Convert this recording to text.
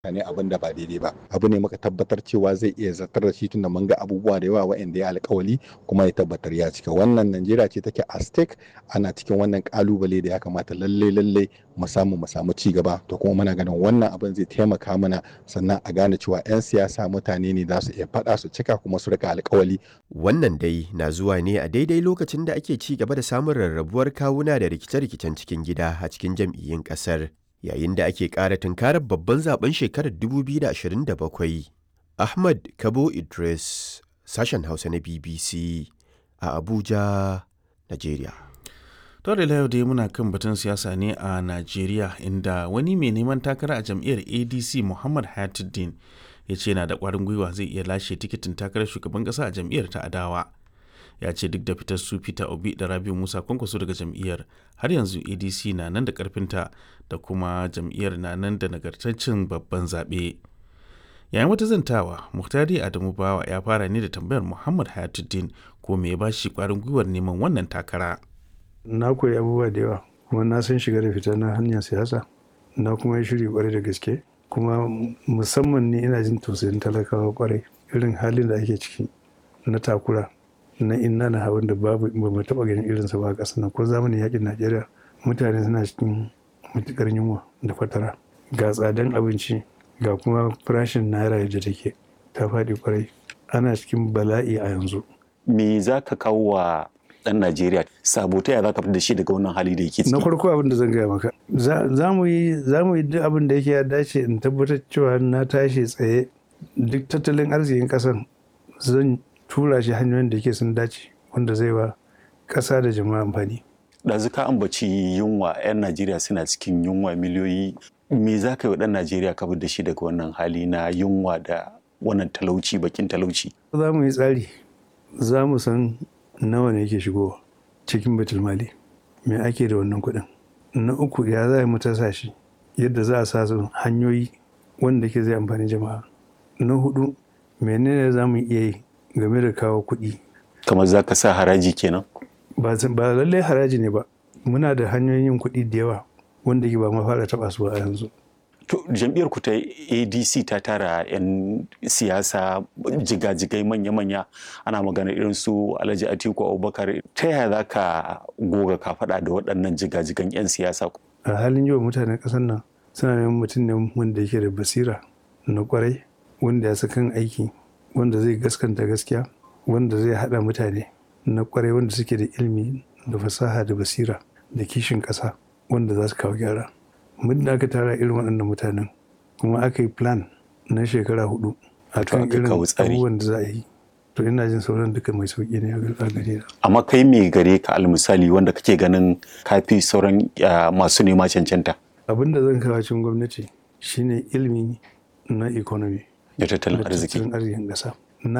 ne abin da ba daidai ba abu ne muka tabbatar cewa zai iya zartar da shi tunda mun ga abubuwa da yawa waɗanda ya alkawali kuma ya tabbatar ya cika wannan najeriya ce take a stake ana cikin wannan kalubale da ya kamata lalle lalle mu samu mu samu ci gaba to kuma muna ganin wannan abin zai taimaka mana sannan a gane cewa 'yan siyasa mutane ne za su iya faɗa su cika kuma su rika alkawali Wannan dai na zuwa ne a daidai lokacin da ake ci gaba da samun rarrabuwar kawuna da rikice-rikicen cikin gida a cikin jam'iyyun ƙasar. Yayin da ake ƙara tunkarar babban zaben shekarar 2027. Ahmad Kabo Idris, sashen Hausa na BBC a Abuja, Najeriya. To da yau dai muna kan batun siyasa ne a Najeriya inda wani mai neman takara a jam'iyyar ADC Muhammad Hayatuddin ya ce yana da ƙwarin gwiwa zai iya lashe tikitin takarar shugaban ƙasa a jam'iyyar ta adawa. Ya ce duk da fitar su Peter Obi da Rabiu Musa kwankwaso daga jam'iyyar har yanzu ADC na nan da ƙarfinta da kuma jam'iyyar na nan da nagartaccen babban zaɓe. Yayin wata zantawa, Muhtari Adamu Bawa ya fara ne da tambayar Muhammad Hayatuddin ko me ya ba shi ƙwarin gwiwar neman wannan takara. na koyi abubuwa da yawa kuma na san shiga da fita na hanyar siyasa na kuma yi shiri kwarai da gaske kuma musamman ne ina jin tausayin talakawa kwarai irin halin da ake ciki na takura na inna na hawan da babu ba mu taba ganin irinsa ba a ƙasar nan ko zamanin yakin najeriya mutane suna cikin matukar yunwa da fatara ga tsadan abinci ga kuma farashin naira yadda take ta faɗi kwarai ana cikin bala'i a yanzu me za ka kawo wa ɗan Najeriya sabo ta yaya za ka fitar da shi daga wannan hali da yake ciki? na farko abin da zan gaya maka za mu yi za mu yi duk abin da yake ya dace in tabbatar cewa na tashi tsaye duk tattalin arzikin ƙasar zan tura shi hanyoyin da yake sun dace wanda zai wa ƙasa da jama'a amfani Ɗazu ka ambaci yunwa 'yan Najeriya suna cikin yunwa miliyoyi me za ka yi wa ɗan Najeriya ka fitar da shi daga wannan hali na yunwa da wannan talauci bakin talauci? za mu yi tsari za mu san nawa ne yake shigowa cikin mali me ake da wannan kuɗin na uku ya za mu tasa shi yadda za a sa su hanyoyi wanda ke zai amfani jama'a na hudu menene za mu iya yi game da kawo kuɗi Kamar za ka sa haraji kenan? ba ba lallai haraji ne ba muna da hanyoyin yin kuɗi da yawa wanda ke ba ma fara taɓa su ba a yanzu To jam'iyyar ku ta ADC ta tara 'yan siyasa jigajigai manya-manya ana magana irin su Alhaji Atiku Abubakar ta yaya za ka goga ka faɗa da waɗannan jigajigan 'yan siyasa? a halin yau mutanen ƙasar nan suna neman mutum ne wanda yake da basira na kwarai wanda ya kan aiki wanda zai gaskanta gaskiya wanda zai haɗa mutane na kwarai wanda suke da ilimi da fasaha da basira da kishin ƙasa wanda za su kawo gyara muddin aka tara irin waɗannan mutanen kuma aka yi plan na shekara hudu a kan aka irin kawo tsari. abubuwan da za a yi to ina jin sauran duka mai sauƙi ne a gare na Amma kai me gare ka almisali wanda kake ganin kafi sauran ah, masu nema cancanta abin da zan kawo cikin gwamnati shine ilimi na economy da tattalin da arziki. tattalin arzikin ƙasa